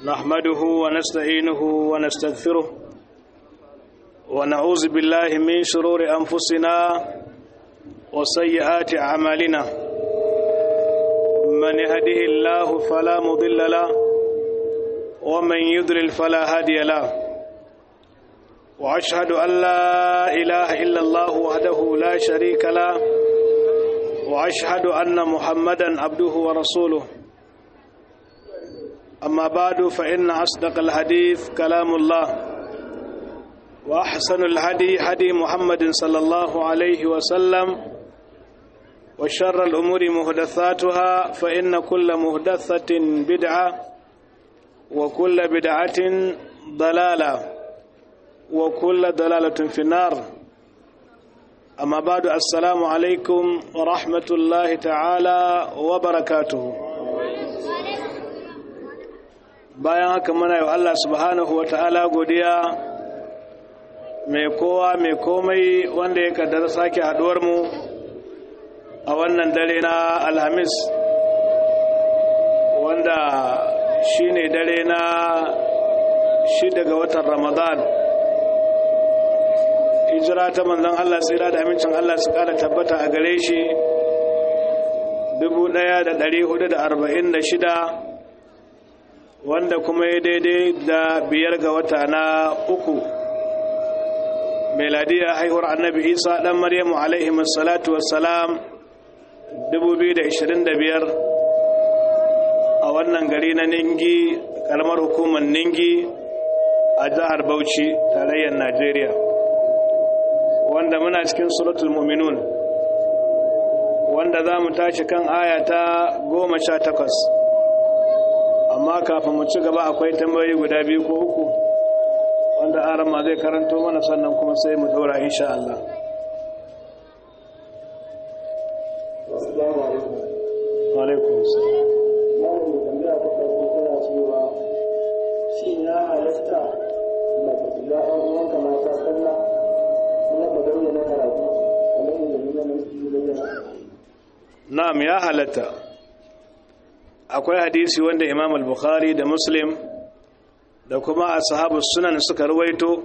نحمده ونستعينه ونستغفره ونعوذ بالله من شرور أنفسنا وسيئات أعمالنا من يهده الله فلا مضل له ومن يضلل فلا هادي له وأشهد أن لا إله إلا الله وحده لا شريك له وأشهد أن محمدا عبده ورسوله أما بعد فإن أصدق الحديث كلام الله وأحسن الهدي هدي محمد صلى الله عليه وسلم وشر الأمور مهدثاتها فإن كل مهدثة بدعة وكل بدعة ضلالة وكل ضلالة في النار أما بعد السلام عليكم ورحمة الله تعالى وبركاته bayan haka muna yi Allah subhanahu wata'ala godiya mai kowa mai komai wanda ya kaddara sake haduwar mu a wannan dare na alhamis wanda shine dare na shida ga watan ramadan hijira ta manzon Allah tsira da amincin Allah su kara tabbata a gare shi 1446 wanda kuma ya daidai da biyar ga wata na uku meladiya haihuwar annabi isa dan maryamu alaihi salatu wassalam 2025 a wannan gari na ningi kalmar hukumar ningi a jihar bauchi tarayyar najeriya wanda muna cikin suratul muminun wanda za mu tashi kan aya ta goma sha takwas amma kafin mu ci gaba akwai tambayoyi guda biyu ko uku wanda aran ma zai karanto mana sannan kuma sai mu dora insha Allah alaikum na'am ya halatta akwai hadisi wanda imam al-bukhari da muslim da kuma ashabu sunan suka ruwaito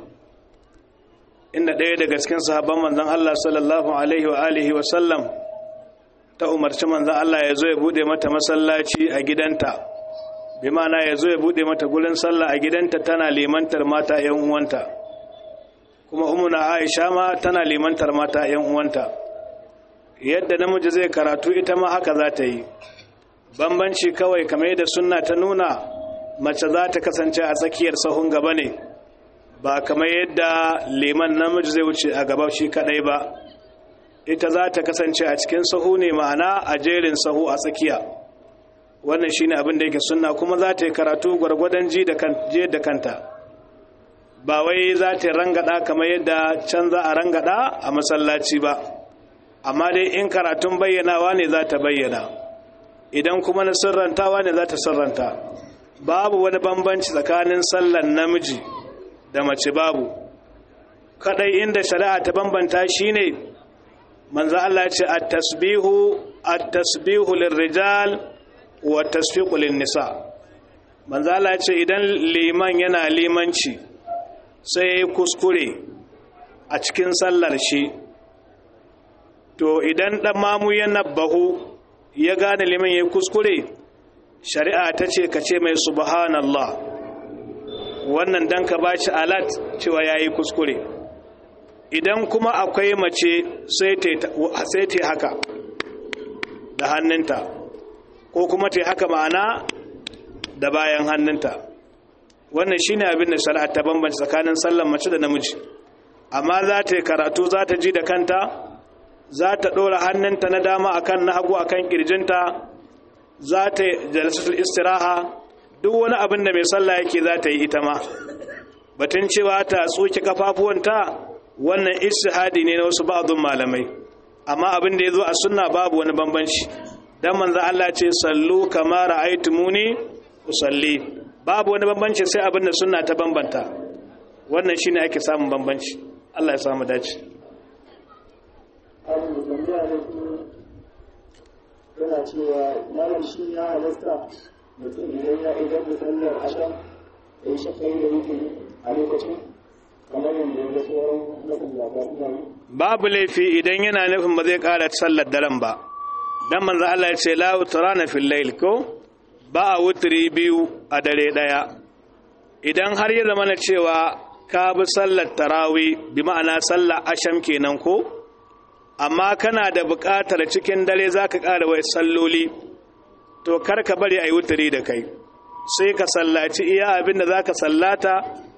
inda ɗaya daga cikin sahabban manzon Allah sallallahu alaihi wa alihi wa sallam ta umarci manzon Allah ya zo ya bude mata masallaci a gidanta bi ma'ana ya zo ya bude mata gurin sallah a gidanta tana limantar mata ƴan uwanta kuma umuna Aisha ma tana limantar mata ƴan uwanta yadda namiji zai karatu ita ma haka za ta yi bambanci kawai kamar yadda sunna ta nuna mace za ta kasance a tsakiyar sahun gaba ne ba kamar yadda liman namiji zai wuce a gaba shi kadai ba ita za ta kasance a cikin sahu ne ma'ana a jerin sahu a tsakiya wannan shine abin da yake sunna kuma za ta yi karatu gwargwadon ji da kanta ba wai za ta rangada kamar yadda can za a rangada a masallaci ba amma dai in karatun bayyanawa ne za ta bayyana idan kuma na sirrantawa ne za ta sirranta babu wani bambanci tsakanin sallan namiji da mace babu kadai inda shari'a ta bambanta shine manzo Allah ya ce at-tasbihu at-tasbihu lirrijal wa tasfiqu lin-nisa manzo Allah ya ce idan liman yana limanci sai kuskure a cikin sallar shi to idan dan mamu yana bahu ya gane liman ya kuskure shari'a ta ce ka ce mai subhanallah wannan dan ka ba shi alat cewa ya yi kuskure idan kuma akwai mace sai ta haka da hannunta ko kuma ta haka ma'ana da bayan hannunta wannan shine abin da shari'a ta bambance tsakanin sallan mace da namiji amma za ta yi karatu za ta ji da kanta za ta ɗora hannunta na dama akan na hagu akan ƙirjinta za ta jalisatul istiraha duk wani abin da mai sallah yake za ta yi ita ma batun cewa ta tsoke kafafuwanta wannan istihadi ne na wasu ba'adun malamai amma abin da ya zo a sunna babu wani bambanci dan manzo Allah ce sallu kama ra'aytumuni usalli babu wani bambanci sai abin da sunna ta bambanta wannan shine ake samun bambanci Allah ya samu dace yana cewa malam shi ya halasta mutum idan ya idan da sallar asham ya shafa'i da wuturi a lokacin kamar yadda ya sauran masallata suna yi babu laifi idan yana nufin ba zai ƙara sallar daren ba dan manzo Allah ya ce la utrana fil layl ko ba a wutri biyu a dare daya idan har ya zama na cewa ka bi sallar tarawi bi ma'ana sallar asham kenan ko amma kana da buƙatar cikin dare zaka ƙara wai salloli to kar ka bari ayi wutri da kai sai ka sallaci iya abin da zaka sallata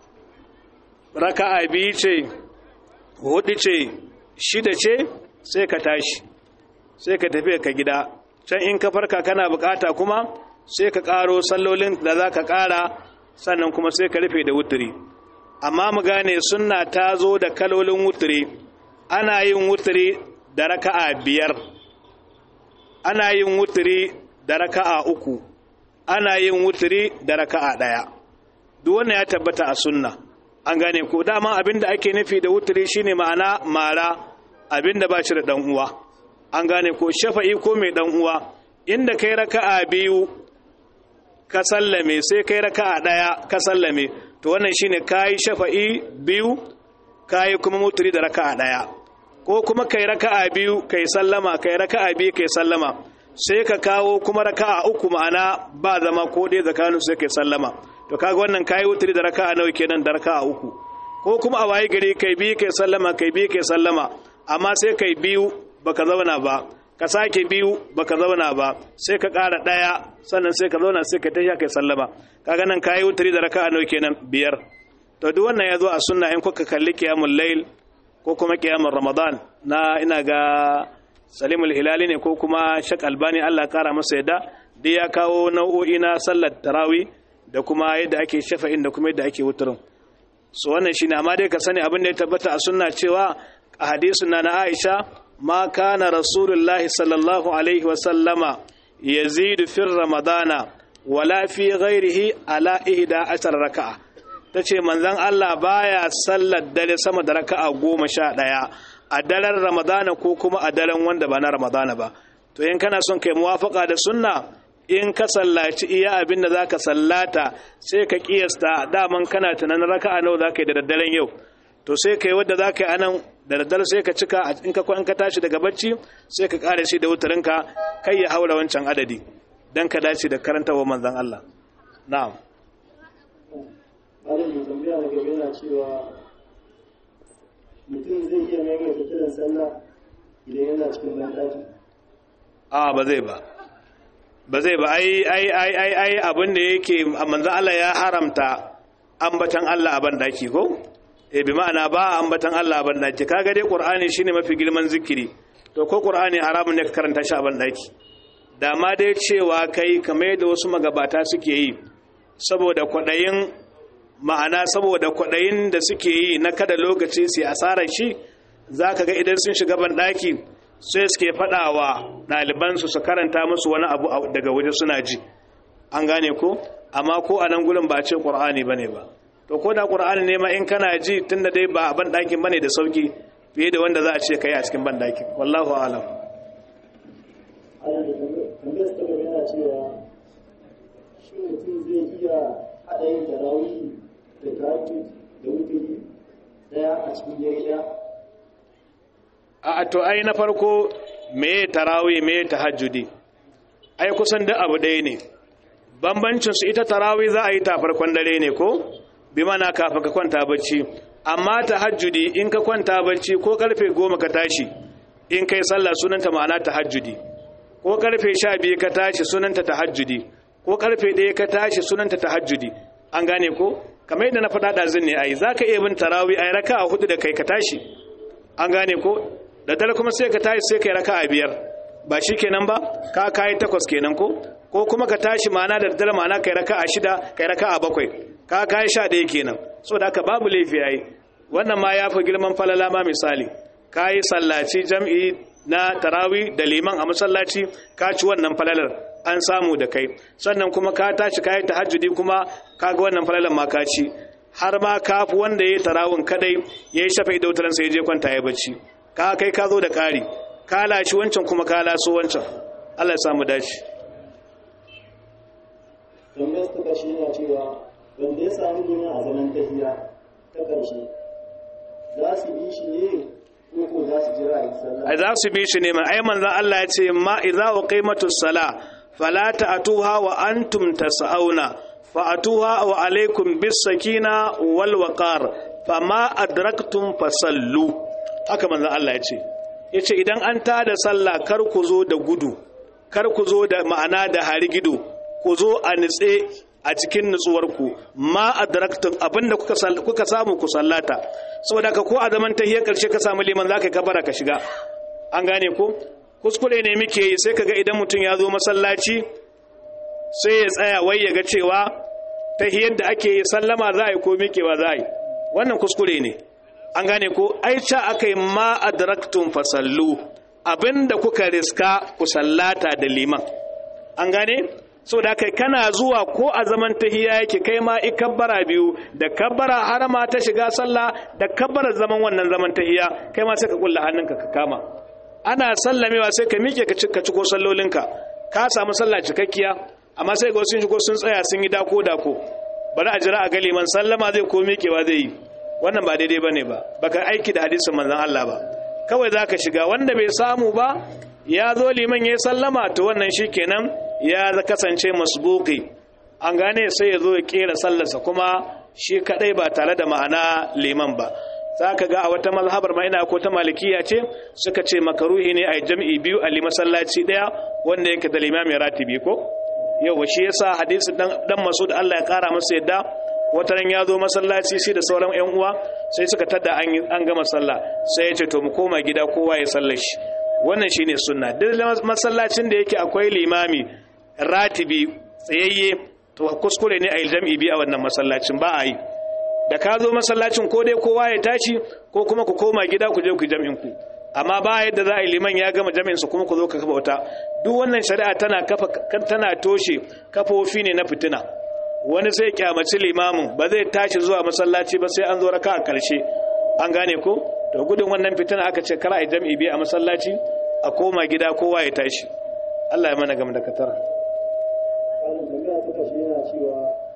raka'a biyu ce hudu ce shida ce sai ka tashi sai ka tafi ka gida can in ka farka kana bukata kuma sai ka karo sallolin da za ka kara sannan kuma sai ka rufe da wuturi amma mu gane sunna ta zo da kalolin wuturi ana yin wuturi da raka'a biyar ana yin wuturi da raka'a uku ana yin wuturi da raka'a daya duk wannan ya tabbata a sunna an gane ko dama abinda ake nufi da wuturi shine ma'ana mara abinda ba shi da dan uwa an gane ko shafa'i ko mai dan uwa inda kai raka'a biyu ka sallame sai kai raka'a daya ka sallame to wannan shine kai shafa'i biyu kai kuma wuturi da raka'a daya ko kuma kai raka'a biyu kai sallama kai raka'a biyu kai sallama sai ka kawo kuma raka'a uku ma'ana ba zama ko dai tsakanin sai kai sallama to kaga wannan kai wuturi da raka'a nawa kenan da raka'a uku ko kuma a waye gari kai biyu kai sallama kai biyu kai sallama amma sai kai biyu baka zauna ba ka sake biyu baka zauna ba sai ka ƙara ɗaya sannan sai ka zauna sai ka tashi kai sallama kaga nan kai wuturi da raka'a nawa kenan biyar to duk wannan ya zo a sunna in kuka kalli qiyamul layl ko kuma qiyamul ramadan na ina ga salimul hilali ne ko kuma shak albani Allah kara masa yadda duk ya kawo nau'o'i na sallar tarawih da kuma yadda ake shafa'in da kuma yadda ake wuturin so wannan shine amma dai ka sani abin da ya tabbata a sunna cewa a hadisin na na Aisha ma kana rasulullahi sallallahu alaihi wa sallama yazidu fi ramadana wala fi ghairihi ala ihda ashar raka'a tace manzon Allah baya sallar dare sama da raka'a goma sha ɗaya a daren ramadana ko kuma a daren wanda ba na ramadana ba to in kana son kai muwafaka da sunna in ka sallaci iya abin da za ka sallata sai ka kiyasta daman kana tunanin raka'a nawa za ka yi da daddaren yau to sai ka yi wadda za ka yi anan da daddare sai ka cika in ka ka tashi daga bacci sai ka kare shi da wutarinka kai ya haura wancan adadi don ka dace da karantawa manzon Allah na'am Malam mai tambaya na gaba yana cewa mutum zai iya maimaita kiran sallah idan yana cikin banɗaki. a ba zai ba ba zai ba ai ai ai ai ai abin da yake manzo Allah ya haramta ambatan Allah a bandaki ko eh bi ma'ana ba ambatan Allah a bandaki kaga dai Qur'ani shine mafi girman zikiri to ko Qur'ani haramun ne ka karanta shi a bandaki da ma dai cewa kai kamar yadda wasu magabata suke yi saboda kwadayin ma'ana saboda kwadayin da suke yi na kada lokaci sai asarar shi zaka ga idan sun shiga bandaki sai suke faɗawa ɗalibansu su karanta musu wani abu daga waje suna ji an gane ko amma ko a nan gudun ba ce ƙur'ani ba ne ba to ko da ƙur'ani ne ma in kana ji tun da dai ba a banɗakin ba ne da sauki fiye da wanda za a ce kai a cikin banɗakin wallahu alam Allah da tambayar ta gaba yana cewa shi mutum zai iya haɗa yin tarawih da tahajjud da wuturi ɗaya a cikin dare ɗaya. a to ai na farko me tarawih me tahajjudi ai kusan duk abu ɗaya ne bambancin su ita tarawih za a yi ta farkon dare ne ko bi mana kafin ka kwanta bacci amma tahajjudi in ka kwanta bacci ko karfe goma ka tashi in kai sallah sunanta ma'ana tahajjudi ko karfe sha biyu ka tashi sunanta tahajjudi ko karfe ɗaya ka tashi sunanta tahajjudi an gane ko kamar yadda na faɗa ɗazin ne ai za ka iya bin tarawih ai raka a hudu da kai ka tashi an gane ko da dare kuma sai ka tashi sai kai raka a biyar ba shi kenan ba ka kayi takwas kenan ko ko kuma ka tashi ma'ana da dare ma'ana kai raka a shida kai raka a bakwai ka kayi sha ɗaya kenan so da haka babu laifi yayi wannan ma ya fi girman falala ma misali ka yi sallaci jam'i na tarawi da liman a masallaci ka ci wannan falalar an samu da kai sannan kuma ka tashi ka yi tahajjudi kuma ka ga wannan falalar ma ka ci har ma ka fi wanda ya yi tarawin kadai ya yi shafa idautarsa ya je kwanta ya bacci ka kai ka zo da ƙari ka laci wancan kuma ka laso wancan Allah ya samu dace ƙarshe yana cewa wanda ya sami liman a zaman tahiya ta ƙarshe za su bi shi ne ko ko za su jira a yi sallah ai za su bi shi ne ma ai manzon Allah ya ce ma idza uqimatus sala fala ta'tuha wa antum tas'auna fa'atuha wa alaikum bis sakina wal waqar fama adraktum fasallu haka manzon Allah ya ce yace idan an tada sallah kar ku zo da gudu kar ku zo da ma'ana da harigido ku zo a nitse a cikin nutsuwarku ma adraktum abinda kuka kuka samu ku sallata saboda ka ko a zaman tahiyar karshe ka samu liman zaka kabara ka shiga an gane ko kuskure ne muke yi sai kaga idan mutum ya zo masallaci sai ya tsaya wai ya ga cewa tahiyar da ake yi sallama za a yi ko miƙewa za a yi wannan kuskure ne an gane ko aica aka yi ma adraktum fasallu abinda kuka riska ku sallata da liman an gane so da kai kana zuwa ko a zaman tahiya yake kai ma ikabbara biyu da kabbara harama ta shiga sallah da kabbara zaman wannan zaman tahiya kai ma sai ka kulla hannunka ka kama ana sallamewa sai ka miƙe ka cika ciko sallolinka ka samu sallah cikakkiya amma sai ga sun shigo sun tsaya sun yi dako dako bari a jira a ga liman sallama zai ko miƙewa zai yi wannan ba daidai bane ba baka aiki da hadisin manzon Allah ba kawai zaka shiga wanda bai samu ba ya zo liman ya sallama to wannan shikenan ya kasance masbuki an gane sai ya zo ya kera sallarsa kuma shi kadai ba tare da ma'ana liman ba za ka ga a wata mazhabar ma ina ko ta malikiya ce suka ce makaruhi ne a jam'i biyu a masallaci daya wanda yake da limami ratibi ko yau shi yasa hadisi dan dan masud Allah ya kara masa yadda wata ran ya zo masallaci shi da sauran yan uwa sai suka tada an an gama sallah sai ya ce to mu koma gida kowa ya sallar shi wannan shine sunna duk masallacin da yake akwai limami ratibi tsayayye to kuskure ne a yi jam'i biyu a wannan masallacin ba a yi da ka zo masallacin ko dai kowa ya tashi ko kuma ku koma gida ku je ku jam'in ku amma ba yadda za a yi liman ya gama jam'in su kuma ku zo ka kafa wata duk wannan shari'a tana kafa tana toshe kafofi ne na fitina wani sai kyamaci limamin ba zai tashi zuwa masallaci ba sai an zo raka a karshe an gane ko to gudun wannan fitina aka ce kar a yi jam'i biyu a masallaci a koma gida kowa ya tashi Allah ya mana gam da katara malam tambaya ta kashe yana cewa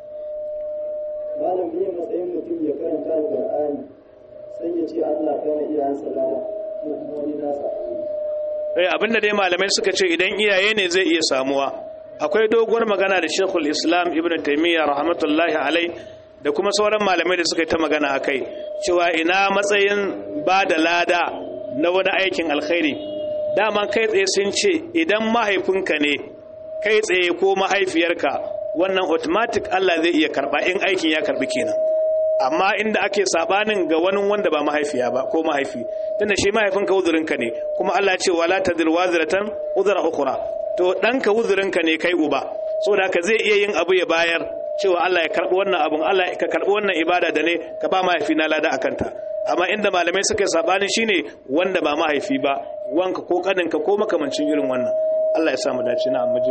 malam biyan matsayin mutum ya karanta alƙur'ani sai ya ce Allah kana iyayensa lada ko kuma wani nasa eh abinda dai malamai suka ce idan iyaye ne zai iya samuwa akwai doguwar magana da Sheikhul Islam Ibn Taymiyyah rahmatullahi alai da kuma sauran malamai da suka yi ta magana akai cewa ina matsayin ba da lada na wani aikin alkhairi dama kai tsaye sun ce idan mahaifinka ne kai tsaye ko mahaifiyarka wannan automatic Allah zai iya karba in aikin ya karbi kenan amma inda ake sabanin ga wani wanda ba mahaifiya ba ko mahaifi tunda shi mahaifinka uzurinka ne kuma Allah ce wala tadir waziratan uzra ukhra to danka uzurinka ne kai uba saboda haka zai iya yin abu ya bayar cewa Allah ya karbi wannan abun Allah ka karbi wannan ibada da ne ka ba mahaifi na lada akanta amma inda malamai suka yi sabani shine wanda ba mahaifi ba wanka ko kaninka ko makamancin irin wannan Allah ya samu dace na amma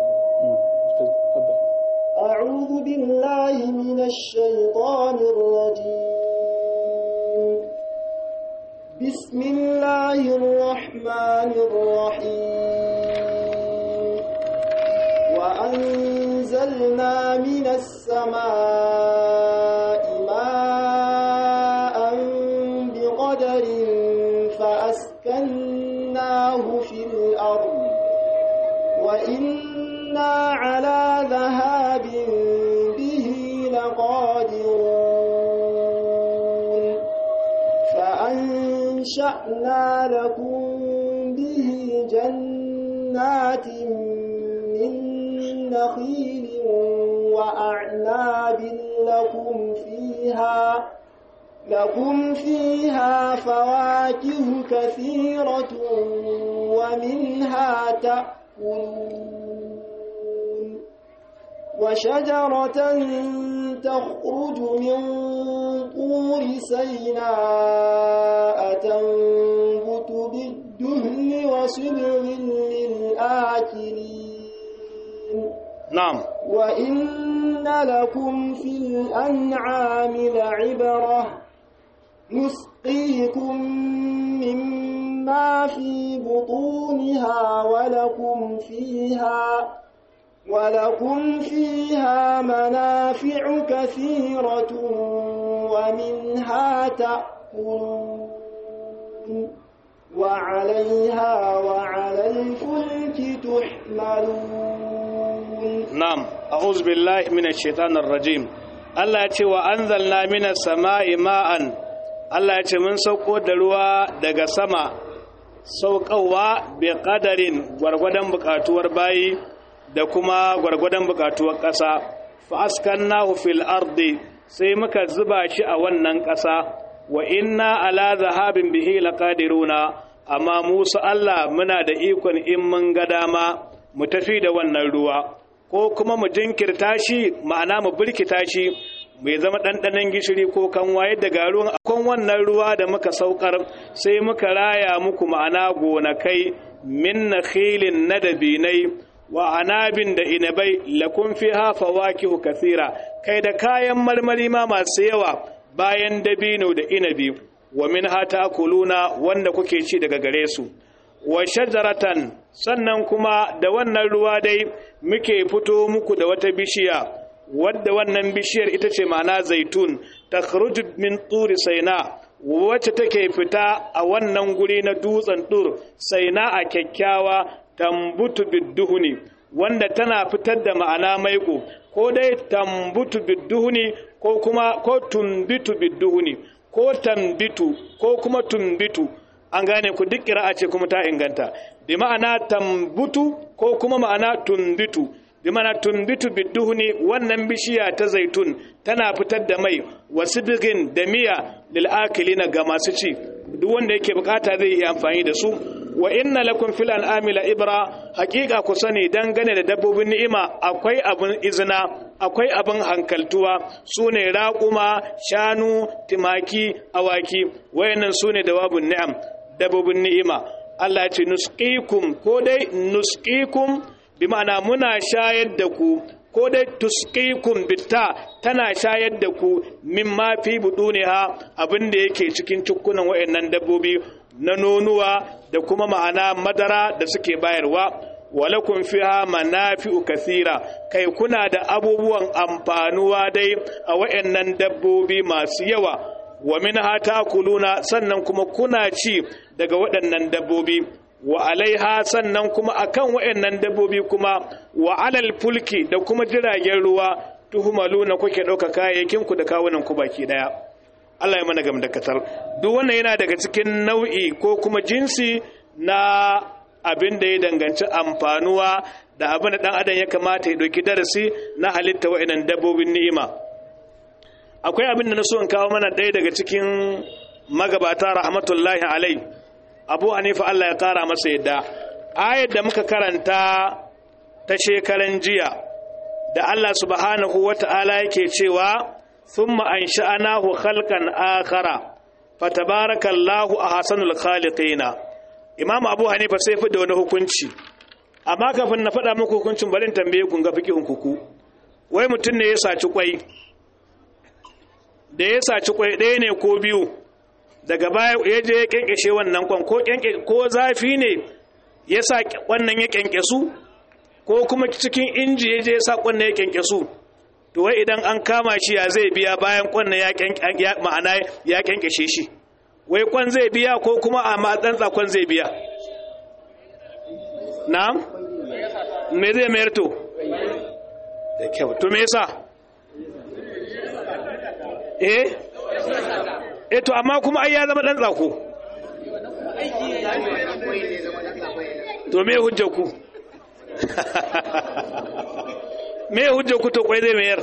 أعوذ بالله من الشيطان الرجيم بسم الله الرحمن الرحيم وأنزلنا من السماء ماء بقدر فأسكناه في الأرض وإنا على ذهاب به لقادرون فأنشأنا لكم به جنات من نخيل وأعناب لكم فيها لكم فيها فواكه كثيرة ومنها تأكلون وشجرة تخرج من طور سيناء تنبت بالدهن وصبغ للآكلين na'am وإن لكم في الأنعام لعبرة نسقيكم مما في بطونها ولكم فيها ولكم فيها منافع كثيرة ومنها تأكلون وعليها وعلى الفلك تحملون نعم أعوذ بالله من الشيطان الرجيم Allah ya ce wa anzalna minas sama'i ma'an Allah ya ce mun sauko da ruwa daga sama sauƙawa bi qadarin gwargwadon bukatuwar bayi da kuma gwargwadon bukatuwar ƙasa fa askannahu fil ardi sai muka zuba shi a wannan ƙasa wa inna ala zahabin bihi laqadiruna amma Musa Allah muna da ikon in mun ga dama mu tafi da wannan ruwa ko kuma mu jinkirta shi ma'ana mu birkita shi mai zama ɗanɗanon gishiri ko kanwa yadda ga ruwan akon wannan ruwa da muka saukar sai muka raya muku ma'ana gonakai min nakhilin na dabinai wa anabin da inabai lakun fi hafa wakihu kasira kai da kayan marmari ma masu yawa bayan dabino da inabi wa min hata kuluna wanda kuke ci daga gare su wa shajaratan sannan kuma da wannan ruwa dai muke fito muku da wata bishiya wadda wannan bishiyar ita ce ma'ana zaitun ta min turi saina wacce take fita a wannan guri na dutsen tur saina a kyakkyawa tambutu bidduhuni wanda tana fitar da ma'ana maiko ko dai tambutu bidduhuni ko kuma ko tumbitu bidduhuni ko tambitu ko kuma tumbitu an gane ku duk kira'a ce kuma ta inganta bi ma'ana tambutu ko kuma ma'ana tumbitu bi ma'ana tumbitu bidduhuni wannan bishiya ta zaitun tana fitar da mai wasu bigin da miya lil akilina ga masu ci duk wanda yake bukata zai yi amfani da su wa inna lakum fil an'ami la ibra haqiqa ku sani dangane da dabbobin ni'ima akwai abin izina akwai abin hankaltuwa sune raquma shanu timaki awaki wayannan sune dawabun ni'am dabbobin ni'ima Allah ce nusqikum ko dai nusqikum bi ma'ana muna shayar da ku ko dai tusqikum bitta tana shayar da ku mimma fi buduniha abin da yake cikin cukkunan wayannan dabbobi na nonuwa da kuma ma'ana madara da suke bayarwa walakum fiha manafi'u kathira kai kuna da abubuwan amfanuwa dai a wayannan dabbobi masu yawa wa minha takuluna sannan kuma kuna ci daga waɗannan dabbobi wa alaiha sannan kuma akan waɗannan dabbobi kuma wa alal fulki da kuma jiragen ruwa tuhumaluna kuke ɗauka kayayyakin ku da kawunan ku baki daya Allah ya mana gamdakatar duk wannan yana daga cikin nau'i ko kuma jinsi na abin da ya danganci amfanuwa da abin da dan adam ya kamata ya ɗauki darasi na halitta waɗannan dabbobin ni'ima akwai abin da na so in kawo mana ɗaya daga cikin magabata rahmatullahi alai abu hanifa Allah ya kara masa yadda ayar da muka karanta ta shekaran jiya da Allah subhanahu wata'ala yake cewa thumma ansha'nahu khalqan akhara fatabarakallahu ahsanul khaliqina imam abu hanifa sai fi da wani hukunci amma kafin na faɗa muku hukuncin bari tambaye ku ga fikihun kuku wai mutum ne ya saci kwai da ya saci kwai ɗaya ne ko biyu daga baya ya je ya kyankyashe wannan kwan ko ko zafi ne ya sa wannan ya kyankyasu ko kuma cikin inji ya je ya sa kwannan ya kyankyasu to wai idan an kama shi ya zai biya bayan kwannan ya ma'ana ya kyankyashe shi wai kwan zai biya ko kuma a matsantsa kwan zai biya na'am me zai mayar to da kyau to me yasa eh eh to amma kuma ai ya zama dan tsako to me hujjar ku me hujjar ku to kwai zai mayar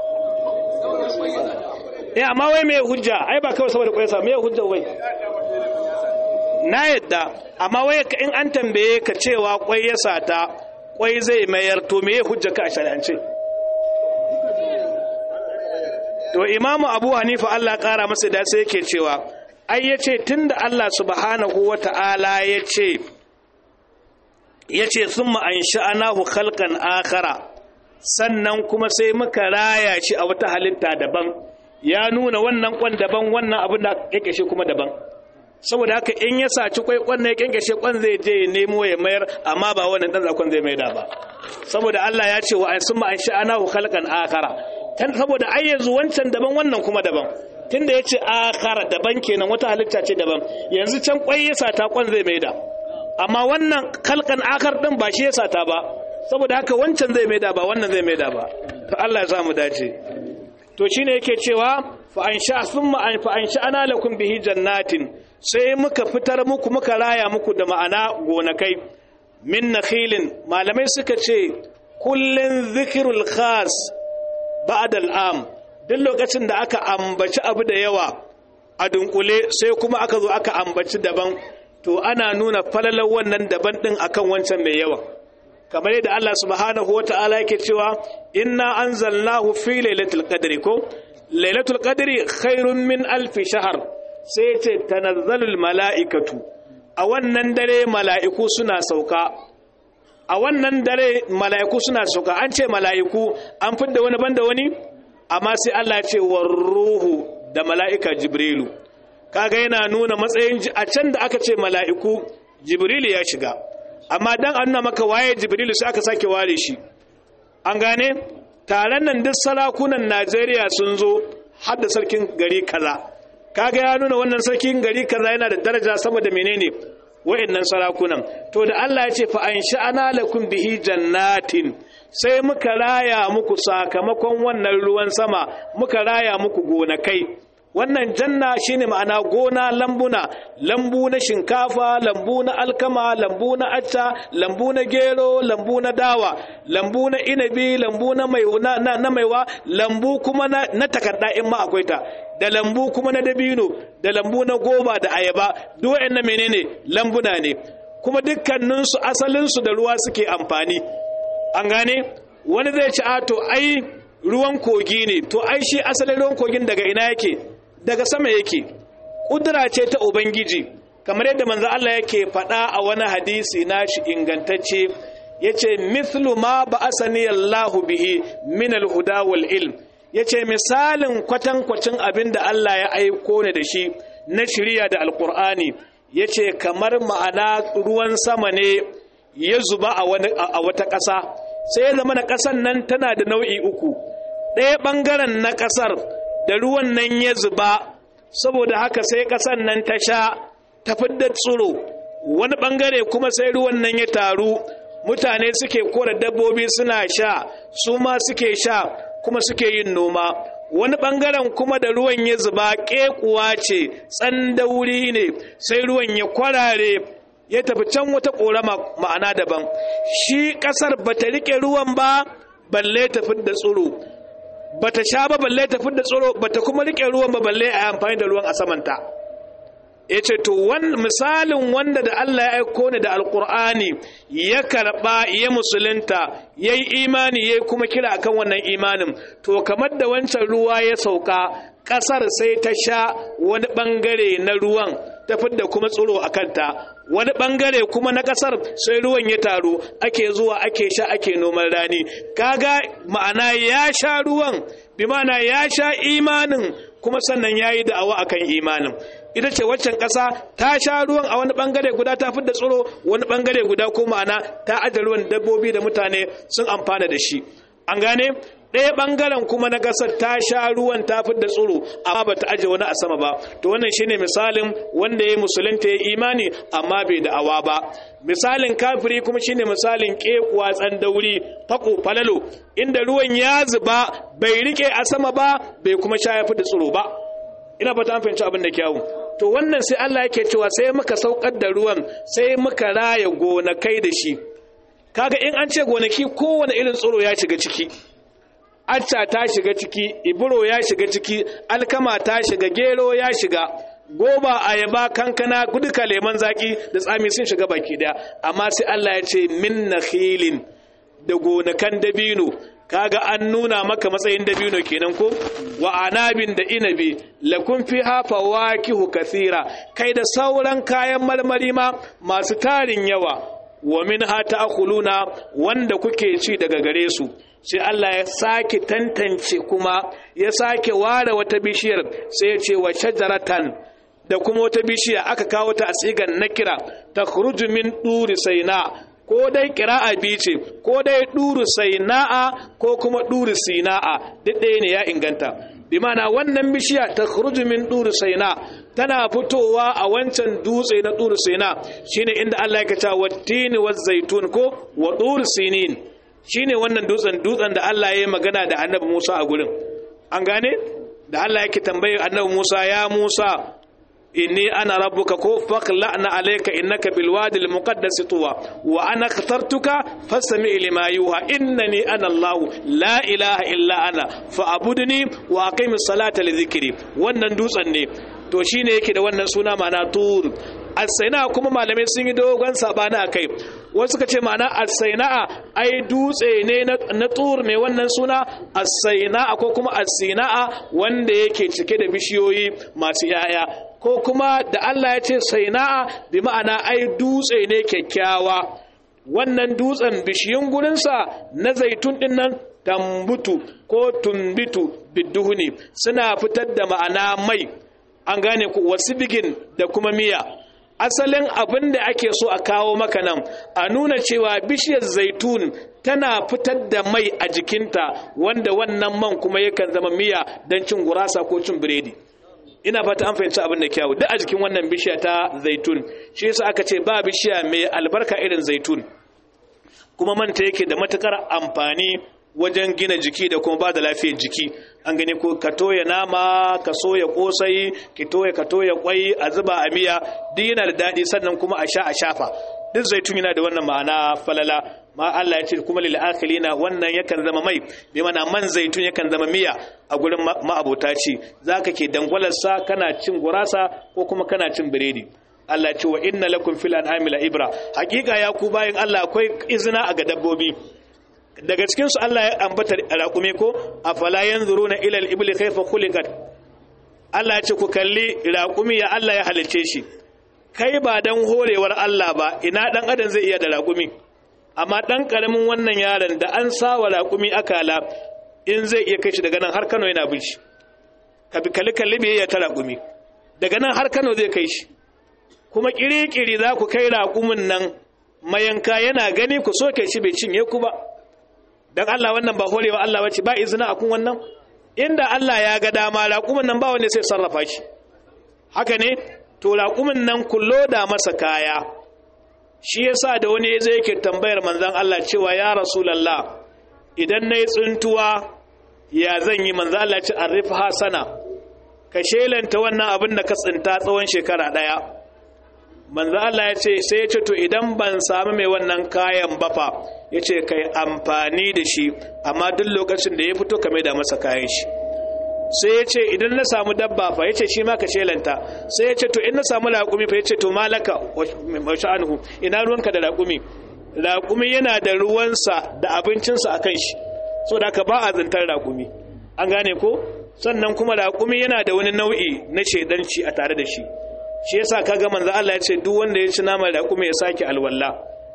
eh amma wai me hujja ai ba kawai saboda kwai sa me hujjar wai na yadda amma wai in an tambaye ka cewa kwai ya sata kwai zai mayar to me hujja ka a shari'ance to imamu abu hanifa allah kara masa da sai yake cewa ai ya ce tun da allah subhanahu wa ta'ala ya ce ya ce sun ma'an sha'anahu halkan akara sannan kuma sai muka raya shi a wata halitta daban ya nuna wannan kwan daban wannan abin da yake shi kuma daban saboda haka in ya saci kwai kwan ya kyankyashe kwan zai je ya nemo ya mayar amma ba wannan dan zakon zai maida ba saboda Allah ya ce wa an summa an sha'ana hu khalqan akhara tan saboda ai yanzu wancan daban wannan kuma daban tunda yace akhara daban kenan wata halitta ce daban yanzu can kwai ya sata kwan zai maida amma wannan khalqan akhar din ba shi ya sata ba saboda haka wancan zai maida ba wannan zai maida ba to Allah ya samu dace to shine yake cewa fa an sha thumma an fa an sha'ana lakum bihi jannatin sai muka fitar muku muka raya muku da ma'ana gonakai min nakhilin malamai suka ce kullun zikrul khas ba'da al'am duk lokacin da aka ambaci abu da yawa a dunkule sai kuma aka zo aka ambaci daban to ana nuna falalar wannan daban din akan wancan mai yawa kamar yadda Allah subhanahu wata'ala yake cewa inna anzalnahu fi lailatul qadri ko lailatul qadri khairun min alfi shahr sai ce tanazzalul mala'ikatu a wannan dare mala'iku suna sauka a wannan dare mala'iku suna sauka an ce mala'iku an fidda wani banda wani amma sai Allah ce war ruhu da mala'ika jibrilu kaga yana nuna matsayin a can da aka ce mala'iku jibrilu ya shiga amma dan an nuna maka waye jibrilu sai aka sake ware shi an gane taron nan duk sarakunan Najeriya sun zo har da sarkin gari kaza kaga ya nuna wannan sarkin gari kaza yana da daraja saboda menene wa'annan sarakunan to da Allah ya ce fa an sha'ana lakum bihi jannatin sai muka raya muku sakamakon wannan ruwan sama muka raya muku gonakai wannan janna shine ma'ana gona lambuna lambu na shinkafa lambu na alkama lambu na acca lambu na gero lambu na dawa lambu na inabi lambu na mai na, na maiwa lambu kuma na, na takarda in ma akwai ta da lambu kuma na dabino da lambu na goba da ayaba duk waɗannan menene lambuna ne kuma dukkaninsu asalinsu da ruwa suke amfani an gane wani zai ci a to ai ruwan kogi ne to ai shi asalin ruwan kogin daga ina yake daga sama yake kudura ce ta ubangiji kamar yadda manzo Allah yake faɗa a wani hadisi nashi ingantacce yace mithlu ma ba'asani Allahu bihi min al-huda wal ilm yace misalin kwatankwacin abin da Allah ya aiko ni da shi na shiriya da alqur'ani yace kamar ma'ana ruwan sama ne ya zuba a wata ƙasa sai ya zama na ƙasan nan tana da nau'i uku ɗaya ɓangaren na ƙasar da ruwan nan ya zuba saboda haka sai ƙasar nan ta sha ta fidda tsiro wani ɓangare kuma sai ruwan nan ya taru mutane suke kora dabbobi suna sha su ma suke sha kuma suke yin noma wani ɓangaren kuma da ruwan ya zuba ƙekuwa ce tsandauri ne sai ruwan ya kwarare ya tafi can wata ƙorama ma'ana daban shi ƙasar ba ta riƙe ruwan ba balle ta fidda tsiro ba ta sha ba balle ta fidda tsiro ba ta kuma riƙe ruwan ba balle a amfani da ruwan a samanta ya ce to misalin wanda da Allah ya aiko ni da alkur'ani ya karɓa ya musulunta ya yi imani ya kuma kira akan wannan imanin to kamar da wancan ruwa ya sauka ƙasar sai ta sha wani ɓangare na ruwan ta fidda kuma tsiro a kanta wani ɓangare kuma na ƙasar sai ruwan ya taru ake zuwa ake sha ake noman rani kaga ma'ana ya sha ruwan bi ma'ana ya sha imanin kuma sannan ya yi da'awa akan imanin ita ce waccan ƙasa ta sha ruwan a wani ɓangare guda ta fidda tsiro wani ɓangare guda ko ma'ana ta aje ruwan dabbobi da mutane sun amfana da shi an gane ɗaya ɓangaren kuma na ƙasar ta sha ruwan ta fidda tsiro amma ba ta aje wani a sama ba to wannan shine misalin wanda ya musulunta ya imani amma bai da'awa ba misalin kafiri kuma shine misalin ƙekuwa tsandauri fako falalo inda ruwan ya zuba bai rike a sama ba bai kuma sha ya fidda tsiro ba ina fata an fahimci abin da kyawu to wannan sai Allah yake cewa sai muka saukar da ruwan sai muka raya gonakai da shi kaga in an ce gonaki kowane irin tsoro ya shiga ciki acca ta shiga ciki iburo ya shiga ciki alkama ta shiga gero ya shiga goba ayaba kankana duka leman zaki da tsami sun shiga baki daya amma sai Allah ya ce min nakhilin da gonakan dabino kaga an nuna maka matsayin dabino kenan ko wa anabin da inabi lakum fiha fawakihu kathira kai da sauran kayan marmari ma masu tarin yawa wa minha ta'kuluna wanda kuke ci daga gare su sai Allah ya sake tantance kuma ya sake ware wata bishiyar sai ya ce wa shajaratan da kuma wata bishiya aka kawo ta a tsigan nakira ta min duri saina ko dai kira'a biyu ce ko dai duru saina'a ko kuma duru sina'a duk ɗaya ne ya inganta bi mana wannan bishiya ta min duru saina tana fitowa a wancan dutse na duru saina shine inda Allah ya kace wattini waz zaitun ko wa duru sinin shine wannan dutsen dutsen da Allah ya yi magana da Annabi Musa a gurin an gane da Allah yake tambaye Annabi Musa ya Musa inni ana rabbuka ko faqla'na alayka innaka bil wadi al muqaddas tuwa wa ana ikhtartuka fastami' lima yuha innani ana allah la ilaha illa ana fa'budni wa aqimis salata li dhikri wannan dutsen ne to shine yake da wannan suna ma'ana tur as-saina kuma malamai sun yi dogon sabana akai wasu suka ce ma'ana as-saina ai dutse ne na tur ne wannan suna as-saina ko kuma as-sina wanda yake cike da bishiyoyi masu yaya ko kuma da Allah ya ce saina'a bi ma'ana ai dutse ne kyakkyawa wannan dutsen bishiyun gurinsa na zaitun din nan tambutu ko tumbitu bidduhuni suna fitar da ma'ana mai an gane ku wasu bigin da kuma miya asalin abin da ake so a kawo maka nan a nuna cewa bishiyar zaitun tana fitar da mai a jikinta wanda wannan man kuma yakan zama miya don cin gurasa ko cin biredi ina fata an fahimci abin da kyawu duk a jikin wannan bishiya ta zaitun shi yasa aka ce ba bishiya mai albarka irin zaitun kuma manta yake da matukar amfani wajen gina jiki da kuma ba da lafiyar jiki an gani ko ka toya nama ka soya kosai ki toya ka toya kwai a zuba a miya duk yana da daɗi sannan kuma a sha a shafa duk zaitun yana da wannan ma'ana falala ma Allah ya ce kuma lil akhilina wannan yakan zama mai bi mana man zaitun yakan zama miya a gurin ma'abota ci zaka ke dangwalar sa kana cin gurasa ko kuma kana cin biredi Allah ya ce wa inna lakum fil an'ami la ibra hakika ya ku bayin Allah akwai izina a ga dabbobi daga cikin su Allah ya ambata raƙume ko afala yanzuruna ila al-ibli kayfa khuliqat Allah ya ce ku kalli raƙumi ya Allah ya halice shi kai ba dan horewar Allah ba ina dan adam zai iya da raƙumi amma dan karamin wannan yaron da an sawa raƙumi akala in zai iya kai shi daga nan har Kano yana bin shi ka bi kalli kalli me ya ta raƙumi daga nan har Kano zai kai shi kuma kirikiri za ku kai raƙumin nan mayanka yana gani ku soke shi bai cinye ku ba dan Allah wannan ba horewa Allah bace ba izina akun wannan inda Allah ya ga dama raƙumin nan ba wanda sai sarrafa shi haka ne to raƙumin nan kullo da masa kaya shi yasa da wani zai yake tambayar manzon Allah cewa ya rasulullah idan nayi tsuntuwa ya zan yi manzon Allah ce arif hasana ka shelanta wannan abin da ka tsinta tsawon shekara daya manzon Allah ya ce sai ya ce to idan ban samu mai wannan kayan ba fa ya ce ka yi amfani da shi amma duk lokacin da ya fito ka da masa kayan shi sai ya ce idan na samu dabba fa ya ce shi ma ka shelanta sai ya ce to in na samu laƙumi fa ya ce to malaka wa sha'anuhu ina ruwanka da laƙumi laƙumi yana da ruwansa da abincinsa a kan shi so da ka ba a zantar laƙumi an gane ko sannan kuma laƙumi yana da wani nau'i na shaidanci a tare da shi shi yasa kaga manzo Allah ya ce duk wanda ya ci naman laƙumi ya sake alwala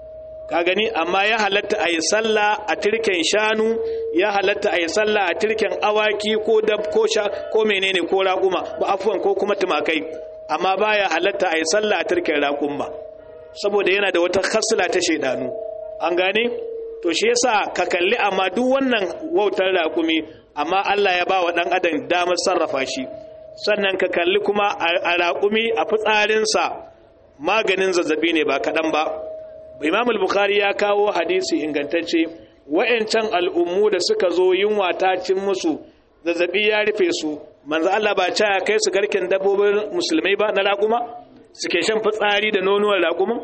ka gani amma ya halatta a yi sallah a tirken shanu ya halatta a yi sallah a tirken awaki ko dab ko sha ko menene ko raƙuma ba afuwan ko kuma tumakai amma baya halatta a yi sallah a tirken raƙuma saboda yana da wata khasla ta shaidanu an gane to shi yasa ka kalli amma duk wannan wautar raƙumi amma Allah ya ba wa ɗan adam damar sarrafa shi sannan ka kalli kuma a raƙumi a fitsarinsa maganin zazzabi ne ba kaɗan ba imam al-bukhari ya kawo hadisi ingantacce wa'ancan al'ummu da suka zo yunwa ta cin musu zazzabi ya rufe su manzo Allah ba ya kai su garken dabbobin musulmai ba na raƙuma suke shan fitsari da nonuwar raƙuma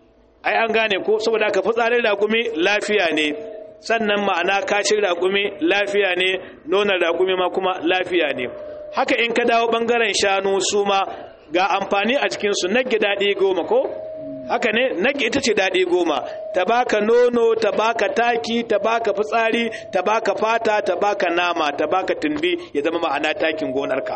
ai an gane ko saboda ka fitsarin raƙumi lafiya ne sannan ma'ana kashin raƙumi lafiya ne nonon raƙumi ma kuma lafiya ne haka in ka dawo bangaren shanu su ma ga amfani a cikinsu nage daɗi goma ko haka ne nage ita ce daɗi goma ta baka nono ta baka taki ta baka fitsari ta baka fata ta baka nama ta baka tumbi ya zama ma'ana takin gonarka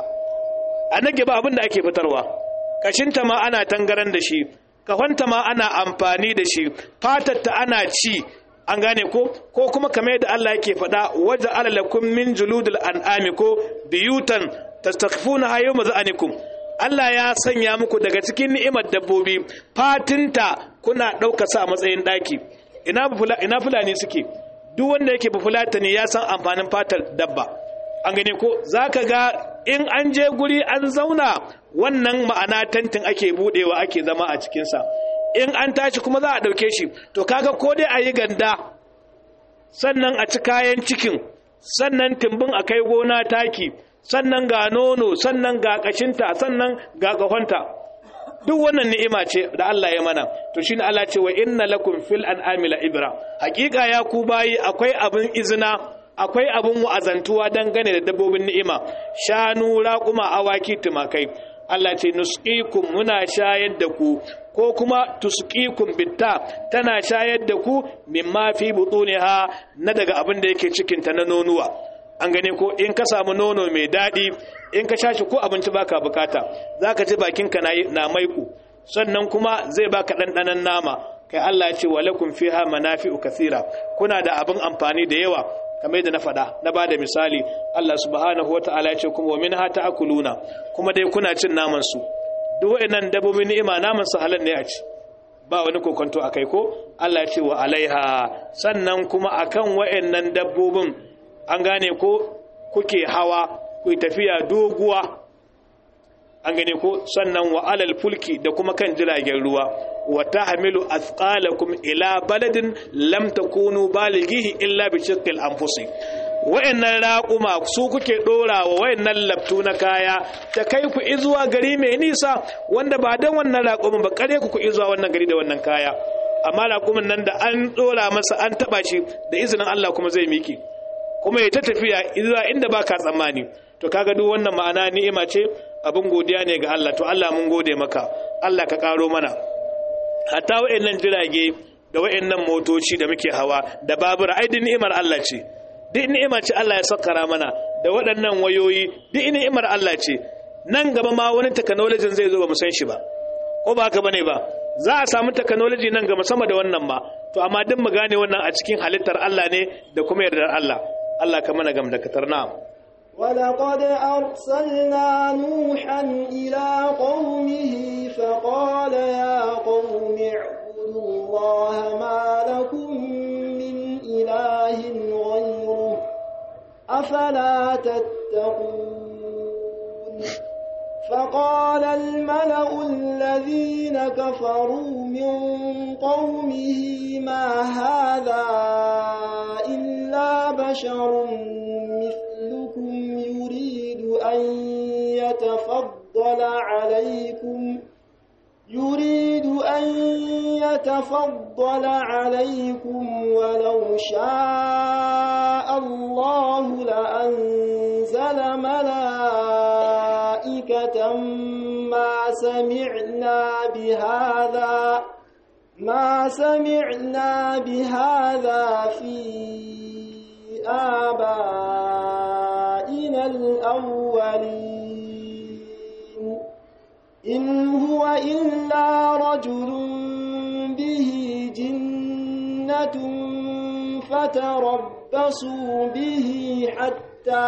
a nage ba abin da ake fitarwa kashinta ma ana tangaran da shi kahonta ma ana amfani da shi fatarta ana ci an gane ko ko kuma kamar yadda Allah yake faɗa waje alalakum min juludul an'ami ko biyutan tastakhfuna yawma za'anikum Allah ya sanya muku daga cikin ni'imar dabbobi fatinta kuna ɗauka sa a matsayin ɗaki ina fulani suke duk wanda yake bufulata ne ya san amfanin fatar dabba an gane ko za ka ga in an je guri an zauna wannan ma'ana tantin ake budewa ake zama a cikinsa in an tashi kuma za a ɗauke shi to kaga ko dai a yi ganda sannan a ci kayan cikin sannan timbin a kai gona taki sannan ga nono sannan ga kashinta sannan ga ƙahonta duk wannan ni'ima ce da Allah ya mana to shine Allah ce wa inna lakum fil an'ami la ibra hakika ya ku bayi akwai abin izina akwai abin wa'azantuwa dangane da dabbobin ni'ima shanu raƙuma awaki tumakai Allah ce nusqikum muna shayar da ku ko kuma tusqikum bitta tana shayar da ku mimma fi butuniha na daga abin da yake cikin ta na nonuwa an gane ko in ka samu nono mai daɗi in ka shashi ko abinci baka bukata zaka ji bakinka na na maiku sannan kuma zai baka ɗanɗanon nama kai Allah ya ce wa lakum fiha manafi'u kathira kuna da abin amfani da yawa kamar yadda na faɗa na ba da misali Allah subhanahu wa ta'ala ya ce kuma wa minha ta'kuluna kuma dai kuna cin naman su duk waɗannan dabbobi ni'ima naman su halal ne a ci ba wani kokonto akai ko Allah ya ce wa alaiha sannan kuma akan waɗannan dabbobin an gane ko kuke hawa ku tafiya doguwa an gane ko sannan wa alal fulki da kuma kan jiragen ruwa wa tahmilu athqalakum ila baladin lam takunu balighihi illa bi shiqqil anfusi wayannan raquma su kuke dora wa wayannan laftu na kaya ta kai ku izuwa gari mai nisa wanda ba dan wannan raqumin ba kare ku ku izuwa wannan gari da wannan kaya amma raqumin nan da an dora masa an taba shi da izinin Allah kuma zai miki kuma ya ta tafiya izuwa inda baka tsammani to kaga duk wannan ma'ana ni'ima ce abin godiya ne ga Allah to Allah mun gode maka Allah ka karo mana hatta wayannan jirage da wayannan motoci da muke hawa da babura ai din ni'imar Allah ce duk ni'imar ce Allah ya sakara mana da waɗannan wayoyi duk ni'imar Allah ce nan gaba ma wani technology zai zo ba mu san shi ba ko ba haka bane ba za a samu technology nan gaba sama da wannan ma to amma duk mu gane wannan a cikin halittar Allah ne da kuma yardar Allah Allah ka mana gam da katar na'am ولقد أرسلنا نوحا إلى قومه فقال يا قوم اعبدوا الله ما لكم من إله غيره أفلا تتقون فقال الملأ الذين كفروا من قومه ما هذا إلا بشر مثلكم يريد أن يتفضل عليكم يريد أن يتفضل عليكم ولو شاء الله لأنزل ملائكة ما سمعنا بهذا ما سمعنا بهذا في آبائنا الأولين إن هو إلا رجل به جنة فتربصوا به حتى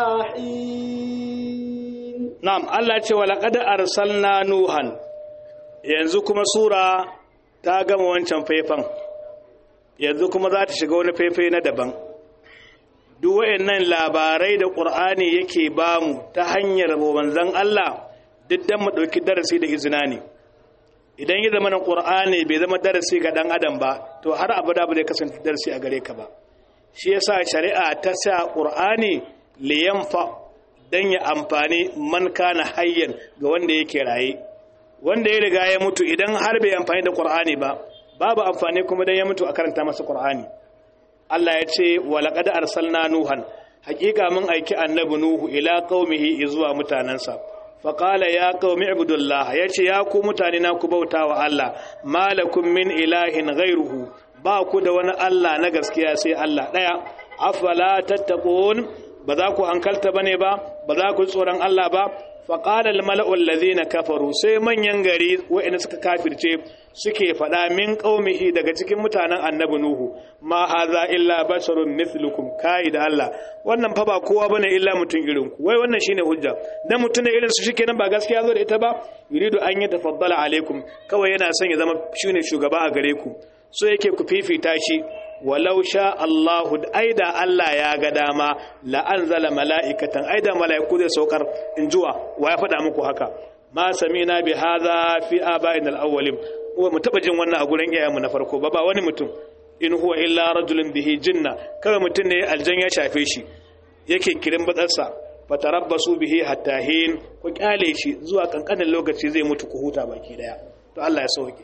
حين نعم الله ce walaqad arsalna nuhan yanzu kuma sura ta gama wancan faifan yanzu kuma za ta shiga wani faifai na daban duk wayannan labarai da ƙur'ani yake bamu ta hanyar manzon Allah duk dan mu ɗauki darasi da izina ne idan ya zama na ƙur'ani bai zama darasi ga ɗan adam ba to har abada ba zai kasance darasi a gare ka ba shi yasa shari'a ta sa ƙur'ani liyanfa dan ya amfani man kana hayyan ga wanda yake raye wanda ya riga ya mutu idan har bai amfani da ƙur'ani ba babu amfani kuma dan ya mutu a karanta masa ƙur'ani Allah ya ce wa laqad arsalna nuhan haƙiƙa mun aiki annabi nuhu ila qaumihi zuwa mutanansa fa qala ya qaumi ibudullah yace ya ku mutane na ku bauta wa Allah malakum min ilahin ghairuhu ba ku da wani Allah na gaskiya sai Allah daya afala tattaqun ba za ku hankalta bane ba ba za ku tsoron Allah ba faƙalar mala'ul lazina kafaru sai manyan gari waɗanda suka kafirce suke faɗa min ƙaumihi daga cikin mutanen annabi nuhu ma haza illa basharun mithlukum kai da Allah wannan fa ba kowa bane illa mutum irin ku wai wannan shine hujja dan mutum ne irin su shikenan ba gaskiya zo da ita ba yuridu an yi tafaddala alaikum kawai yana son ya zama shine shugaba a gare ku so yake ku fifita shi walau sha Allahu aida Allah ya ga dama la anzala mala'ikatan aida mala'iku zai saukar in juwa wa ya faɗa muku haka ma samina bi hadha fi aba'ina al-awwalin wa mu taba jin wannan a gurin iyayenmu na farko ba ba wani mutum in huwa illa rajulun bihi jinna kawai mutum ne aljan ya shafe shi yake kirin batsarsa fatarabbasu bihi hatta hin ku kyale shi zuwa kankanin lokaci zai mutu ku huta baki daya to Allah ya sauke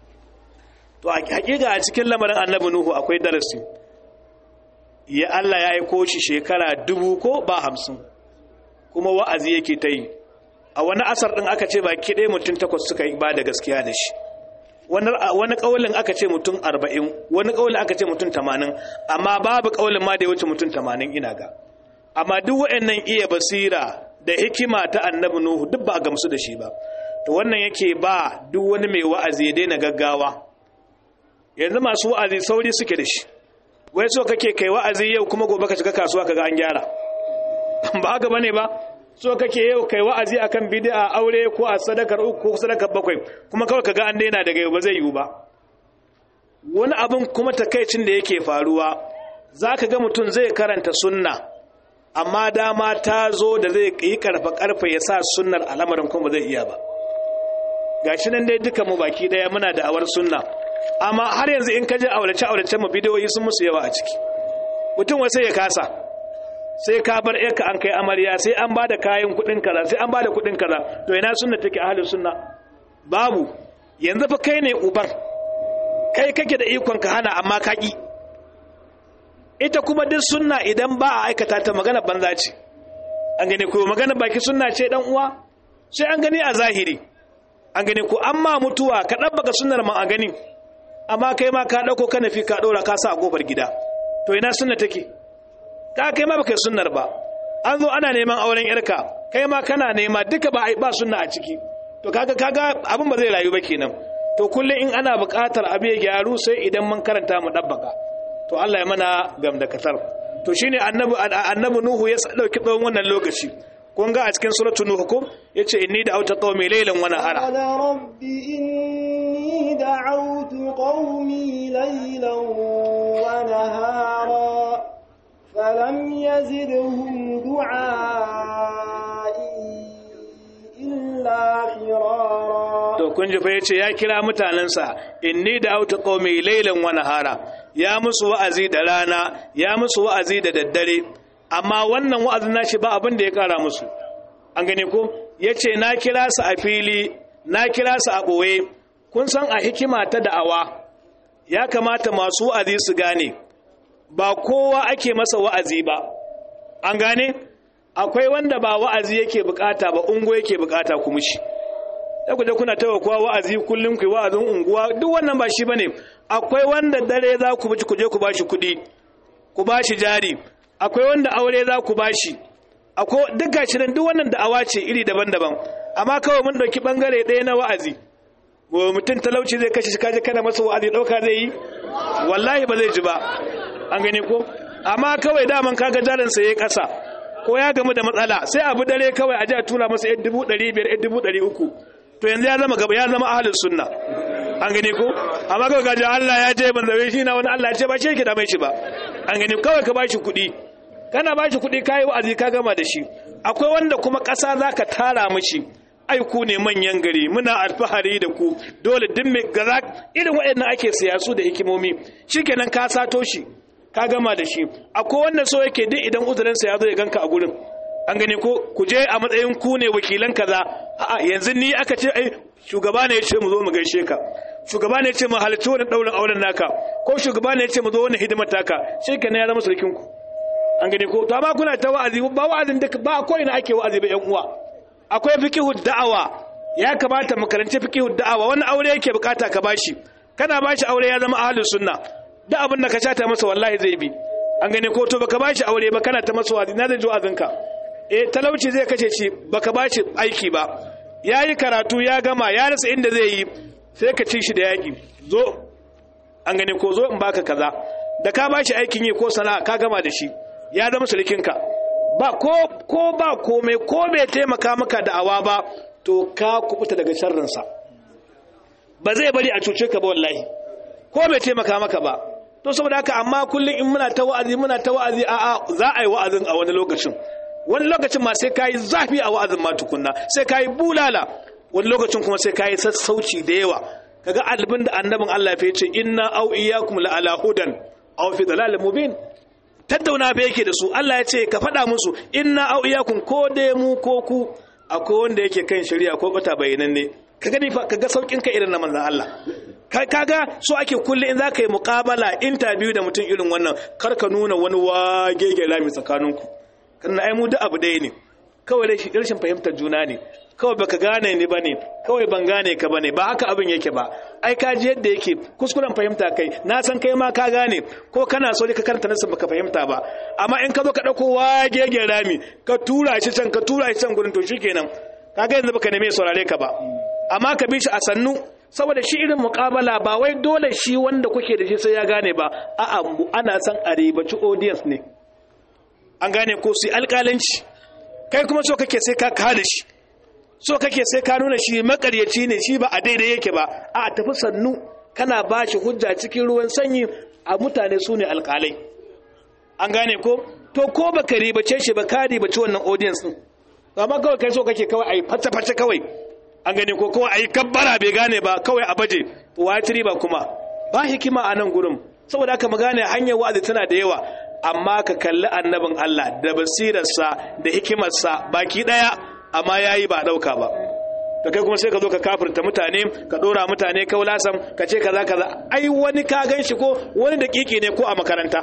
to a hakika a cikin lamarin annabi nuhu akwai darasi ya Allah ya aiko shi shekara dubu ko ba hamsin kuma wa'azi yake ta yi a wani asar ɗin aka ce baki ɗaya mutum takwas suka yi ba da gaskiya da shi wani ƙaulin aka ce mutum arba'in wani ƙaulin aka ce mutum tamanin amma babu ƙaulin ma da ya wuce mutum tamanin ina ga amma duk waɗannan iya basira da hikima ta annabi nuhu duk ba a gamsu da shi ba to wannan yake ba duk wani mai wa'azi ya daina gaggawa yanzu masu wa'azi sauri suke da shi wai so kake kai wa'azi yau kuma gobe ka shiga kasuwa kaga an gyara ba haka bane ba so kake yau kai wa'azi akan bid'a aure ko a sadakar uku ko sadakar bakwai kuma kawai kaga an daina daga yau ba zai yiwu ba wani abin kuma takaicin da yake faruwa zaka ga mutum zai karanta sunna amma dama ta zo da zai yi karfa karfa ya sa sunnar al'amarin kuma zai iya ba gashi nan dai duka mu baki daya muna da awar sunna amma har yanzu in ka je aurace aurace mu bidiyoyi sun musu yawa a ciki mutum wai sai ya kasa sai ka bar yarka an kai amarya sai an bada kayan kudin kaza sai an bada kudin kaza to ina sunna take ahlus sunna babu yanzu fa kai ne uban kai kake da ikon ka hana amma ka ki ita kuma duk sunna idan ba a aikata ta magana banza ce an gane ko magana baki sunna ce dan uwa sai an gani a zahiri an gane ko amma mutuwa ka dabbaka sunnar ma a gani amma kai ma ka dauko ka nafi ka dora ka sa a kofar gida to ina sunna take ka kai ma baka sunnar ba an zo ana neman auren yarka kai ma kana nema duka ba ba sunna a ciki to kaga kaga abin ba zai rayu ba kenan to kullum in ana buƙatar abu ya gyaru sai idan mun karanta mu dabbaka to Allah ya mana gamdakatar to shine annabi annabi nuhu ya dauki tsawon wannan lokaci kun ga a cikin suratul nuh ko yace inni da auta qaumi laylan wa nahara qala rabbi inni da'awtu qaumi laylan wa nahara falam yazidhum du'ai illa firara to kun ji fa yace ya kira mutanansa inni da auta qaumi laylan wa nahara ya musu wa'azi da rana ya musu wa'azi da daddare amma wannan wa'azin nashi ba abin da ya kara musu an gane ko yace na kira su a fili na kira su a boye kun san a hikima ta da'awa ya kamata masu wa'azi su gane ba kowa ake masa wa'azi ba an gane akwai wanda ba wa'azi yake bukata ba ungo yake bukata ku mushi da ku je kuna tawa kowa wa'azi kullum ku wa'azin unguwa duk wannan ba shi bane akwai wanda dare za ku bi ku je ku bashi kuɗi ku bashi jari akwai wanda aure za ku bashi akwai duk gashi nan duk wannan da'awa ce iri daban-daban amma kawai mun dauki bangare ɗaya na wa'azi wa mutum talauci zai kashe shi kaje kana masa wa'azi dauka zai yi wallahi ba zai ji ba an gane ko amma kawai daman kaga jarin sa yayi kasa ko ya gamu da matsala sai abu dare kawai a ji a tura masa 1500 1300 to yanzu ya zama gaba ya zama ahlus sunna an gane ko amma kawai gaji Allah ya ce ban zabe shi na wani Allah ya ce ba shi yake da mai shi ba an gane kawai ka bashi kuɗi kana bashi kuɗi kai wa'azi ka gama da shi akwai wanda kuma ƙasa zaka tara mishi ai ku ne manyan gari muna alfahari da ku dole duk mai gaza irin waɗannan ake siyasu da hikimomi shikenan ka sato shi ka gama da shi akwai wanda so yake duk idan uzurinsa ya zo ya ganka a gurin an gani ko ku je a matsayin ku ne wakilan kaza a'a yanzu ni aka ce ai shugaba ne ya ce mu zo mu gaishe ka shugaba ne ya ce mu halarci wani daurin auren naka ko shugaba ne ya ce mu zo wani hidimar taka shikenan ya zama sarkin ku an gani ko to amma kuna ta wa'azi ba wa'azin duka ba ko ina ake wa'azi ba yan uwa akwai fiqhu da'awa ya kamata mu karanci fiqhu da'awa wani aure yake bukata ka bashi kana bashi aure ya zama ahlus sunna duk abin da ka shata masa wallahi zai bi an gane ko to baka bashi aure ba kana ta masa wa'azi na zai ji wa'azinka eh talauci zai kashe shi baka ba shi aiki ba ya yi karatu ya gama ya rasa inda zai yi sai ka ci shi da yaƙi zo an gani ko zo in baka kaza da ka ba shi aikin yi ko sana'a ka gama da shi ya zama sulikinka ba ko ko ba komai ko bai taimaka maka da awa ba to ka kubuta daga sharrinsa ba zai bari a cuce ka ba wallahi ko bai taimaka maka ba to saboda haka amma kullum in muna ta wa'azi muna ta wa'azi a a za a yi wa'azin a wani lokacin wani lokacin ma sai kayi zafi a wa'azin ma tukunna sai kayi bulala wani lokacin kuma sai kayi sassauci da yawa kaga albin da annabin Allah ya ce inna au iyyakum la ala hudan aw fi dalalin mubin tattauna fa yake da su Allah ya ce ka faɗa musu inna au iyyakum ko dai mu ko ku akwai wanda yake kan shari'a ko bata bayyananne ka gani fa kaga saukin ka irin na manzon Allah kaga so ake kulle in zaka yi muqabala interview da mutum irin wannan kar ka nuna wani wagege lami tsakaninku kana ai mu duk abu ɗaya ne kawai dai rashin fahimtar juna ne kawai baka gane ni bane kawai ban gane ka bane ba haka abin yake ba ai ka ji yadda yake kuskuren fahimta kai na san kai ma ka gane ko kana so ka karanta nasu baka fahimta ba amma in ka zo ka dauko wagege rami ka tura shi can ka tura shi can gurin to shikenan kaga yanzu baka neme saurare ka ba amma ka bi shi a sannu saboda shi irin muƙabala ba wai dole shi wanda kuke da shi sai ya gane ba a'a ana san a ribaci audience ne an gane ko su alƙalanci kai kuma so kake sai ka kada shi so kake sai ka nuna shi makaryaci ne shi ba a daidai yake ba a tafi sannu kana ba shi hujja cikin ruwan sanyi a mutane su ne alƙalai an gane ko to ko baka ribace shi ba ka ribaci wannan audience din amma kawai kai so kake kawai a yi fata-fata kawai an gani ko kawai a yi kabbara bai gane ba kawai a baje watiri ba kuma ba hikima a nan gurin saboda aka magane hanyar wa'azi tana da yawa amma ka kalli annabin Allah da basirarsa da hikimarsa baki daya amma yayi ba dauka ba da kai kuma sai ka zo ka kafirta mutane ka dora mutane kaulasan ka ce kaza kaza ai wani ka gan shi ko wani da kiki ne ko a makaranta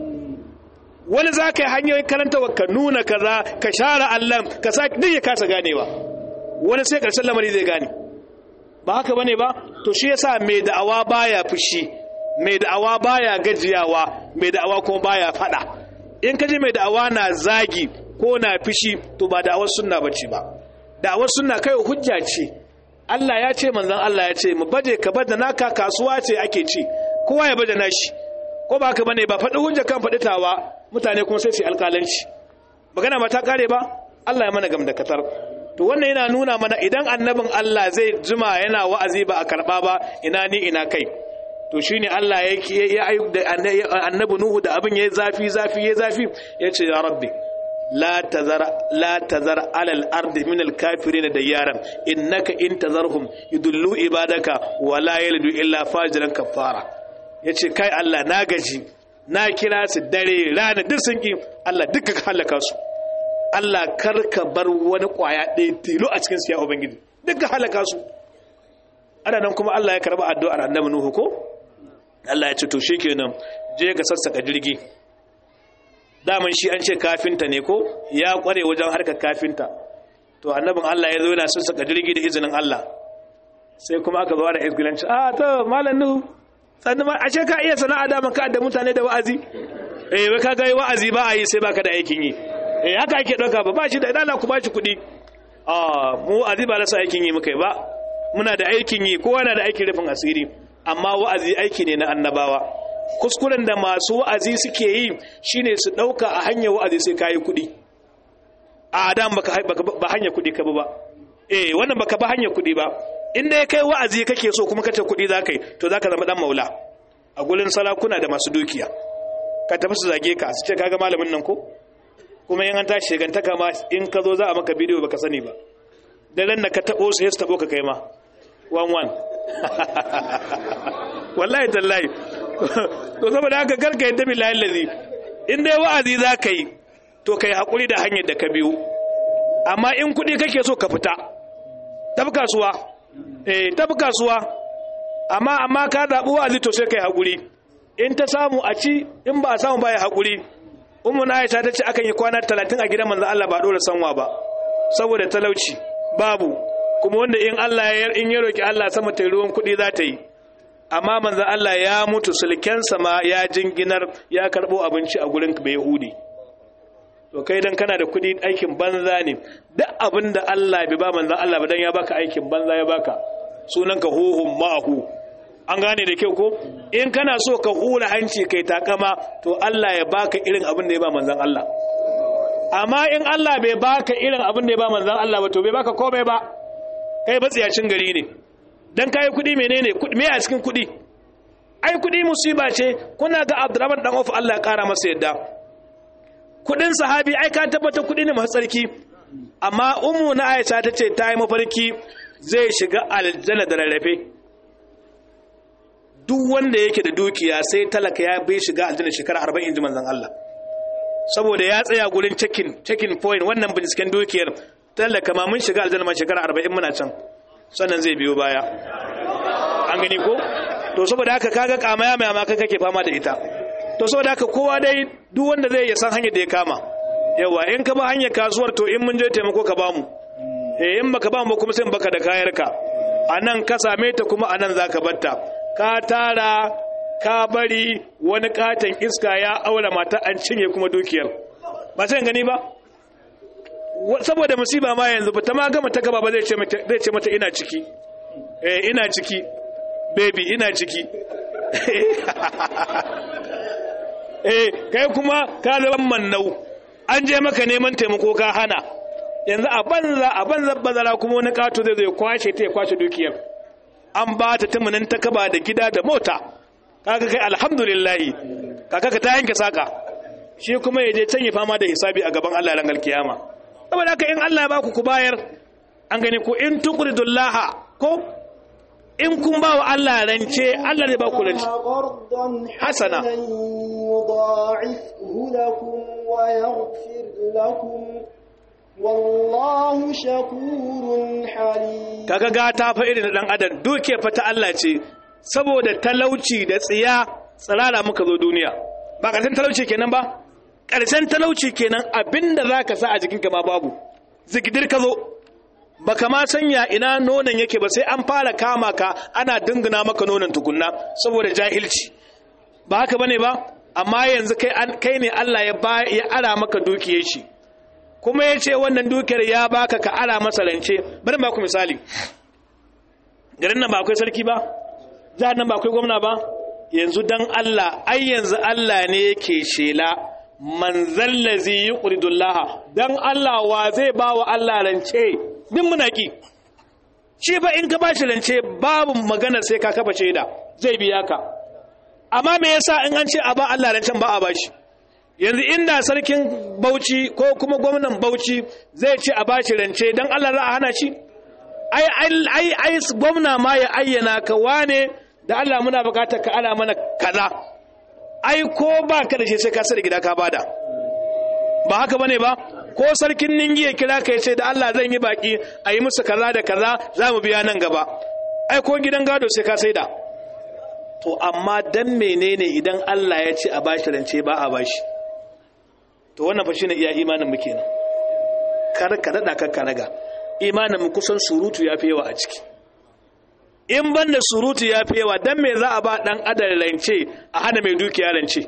wani za ka yi hanyoyin karantawa ka nuna kaza ka share Allah ka sa duk ya kasa ganewa wani sai karshen lamari zai gane ba haka bane ba to shi yasa mai da'awa baya fushi mai da'awa baya gajiyawa mai da'awa kuma baya fada in kaji mai da'awa na zagi ko na fushi to ba da'awar sunna bace ba da'awar sunna kai hujja ce Allah ya ce manzon Allah ya ce mu baje ka bada naka kasuwa ce ake ci kowa ya bada nashi ko ba haka bane ba faɗi hujja kan faɗi tawa mutane kuma sai su alƙalanci magana ba ta kare ba Allah ya mana gamdakatar to wannan yana nuna mana idan annabin Allah zai jima yana wa'azi ba a karba ba ina ni ina kai to shine Allah ya ya da annabi Nuhu da abin yayi zafi zafi yayi zafi yace ya rabbi la tazara la tazara ala al-ard min al-kafirin dayaran innaka in tazarhum yudullu ibadaka wa la yalidu illa fajiran kafara yace kai Allah na gaji na kira su dare rana duk sun ki Allah duka ka halaka su Allah karka bar wani kwaya ɗaya tilo a cikin siya Ubangiji duka halaka su ana nan kuma Allah ya karba addu'ar annabi Nuhu ko Allah ya ce to shikenan je ga sassaka jirgi daman shi an ce kafinta ne ko ya kware wajen harkar kafinta to annabin Allah ya zo yana sassaka jirgi da izinin Allah sai kuma aka zo da izgilanci ah to malam Nuhu sannan ma ashe ka iya sana'a da ka da mutane da wa'azi eh wai ka ga wa'azi ba a yi sai baka da aikin yi eh haka ake ɗauka ba ba shi da idana ku ba shi kuɗi a mu azi ba rasa aikin yi muka yi ba muna da aikin yi kowa na da aikin rufin asiri amma wa'azi aiki ne na annabawa kuskuren da masu wa'azi suke yi shine su ɗauka a hanyar wa'azi sai kayi kuɗi a adam baka ba hanyar kuɗi ka ba eh wannan baka ba hanyar kuɗi ba inda ya kai wa'azi kake so kuma kace kuɗi za ka yi to za ka zama ɗan maula a gurin salakuna da masu dukiya ka tafi su zage ka su ce kaga malamin nan ko kuma yin an tashi shigantaka ma in ka zo za a maka bidiyo baka sani ba da nan da ka taɓo su ya taɓo ka kai ma wan wan wallahi tallahi to saboda haka garka yadda bi layin lazi in dai wa'azi za ka yi to ka yi haƙuri da hanyar da ka biyu amma in kuɗi kake so ka fita tafi kasuwa eh tafi kasuwa amma amma ka zaɓi wa'azi to sai ka yi haƙuri in ta samu a ci in ba a samu ba ya haƙuri umu na aisha ta ce akan yi kwana talatin a gidan manzan Allah ba dole sanwa ba saboda talauci babu kuma wanda in Allah ya in ya roki Allah sama ta ruwan kuɗi za ta yi amma manzan Allah ya mutu sulkensa ma ya jinginar ya karɓo abinci a gurin bai yahudi to kai dan kana da kuɗi aikin banza ne duk abin da Allah bai ba manzon Allah ba dan ya baka aikin banza ya baka sunanka huhun ma'ahu an gane da kyau ko in kana so ka hura hanci kai takama to Allah ya baka irin abin da ya ba manzon Allah amma in Allah bai baka irin abin da ya ba manzon Allah ba to bai baka komai ba kai batsiyacin gari ne dan kai kudi menene me a cikin kudi ai kudi musiba ce kuna ga Abdurrahman dan Auf Allah ya kara masa yadda kudin sahabi ai ka tabbata kudi ne masu tsarki amma ummu na Aisha tace ta yi mafarki zai shiga aljanna da rarrafe duk wanda yake da dukiya sai talaka ya bai shiga aljanna shekara 40 inji manzon Allah saboda ya tsaya gurin checking checking point wannan binciken dukiyar talaka ma mun shiga aljanna ma shekara 40 muna can sannan zai biyo baya an gani ko to saboda haka kaga kamaya mai amma kake fama da ita to saboda haka kowa dai duk wanda zai ya san hanyar da ya kama yawa in ka ba hanyar kasuwar to in mun je taimako ka bamu eh in baka bamu kuma sai baka da kayarka anan ka same ta kuma anan zaka batta ka tara ka bari wani katon iska ya aura mata an cinye kuma dukiyar ba sai gani ba saboda musiba ma yanzu ba ta ma gama ta gaba ba zai ce mata ina ciki eh ina ciki baby ina ciki eh kai kuma ka zama mannau an je maka neman taimako ka hana yanzu a banza a banza bazara kuma wani kato zai zai kwashe ta ya kwashe dukiyar an ba ta tumunin ta kaba da gida da mota kaga kai alhamdulillah kaka ka ta yanke saka shi kuma ya je can ya fama da hisabi a gaban Allah ran alkiyama saboda haka in Allah ya baku ku bayar an gani ku in tuqridullaha ko in kun ba wa Allah rance Allah zai ba ku rance hasana yudha'ifhu lakum wa yaghfir lakum wallahu shakurun halim kaga gata fa irin dan adam duke fa ta Allah ce saboda talauci da tsiya tsirara muka zo duniya ba karshen talauci kenan ba karshen talauci kenan abinda zaka sa a jikinka ma babu zigidir ka zo baka ma sanya ina nonon yake ba sai an fara kama ka ana dingina maka nonon tukunna saboda jahilci ba haka bane ba amma yanzu kai kai ne Allah ya ba ya ara maka dukiyar shi kuma ya ce wannan dukiyar ya baka ka ara masa rance bari ba ku misali garin nan ba akwai sarki ba jihar nan ba akwai gwamna ba yanzu dan Allah ai yanzu Allah ne yake shela man zallazi yuqridullah dan Allah wa zai ba wa Allah rance din muna ki shi ba in ka ba shi rance babu magana sai ka kafa shaida zai biya ka amma me yasa in an ce a ba Allah rancen ba a bashi yanzu inda sarkin Bauchi ko kuma gwamnan Bauchi zai ce a bashi rance dan Allah za a hana shi ai ai ai gwamna ma ya ayyana ka wane da Allah muna bukatar ka ala mana kaza ai ko ba ka da shi sai ka sani gida ka bada ba haka bane ba ko sarkin ningi ya kira ka ce da Allah zan yi baki a yi musu kaza da kaza za mu biya nan gaba ai ko gidan gado sai ka saida to amma dan menene idan Allah ya ce a bashi rance ba a bashi to wannan fa shine iya imanin mu kenan kar ka dada ka karaga imanin mu kusan surutu yafi yawa a ciki in ban da surutu yafi yawa dan me za a ba dan adal rance a hana mai dukiya rance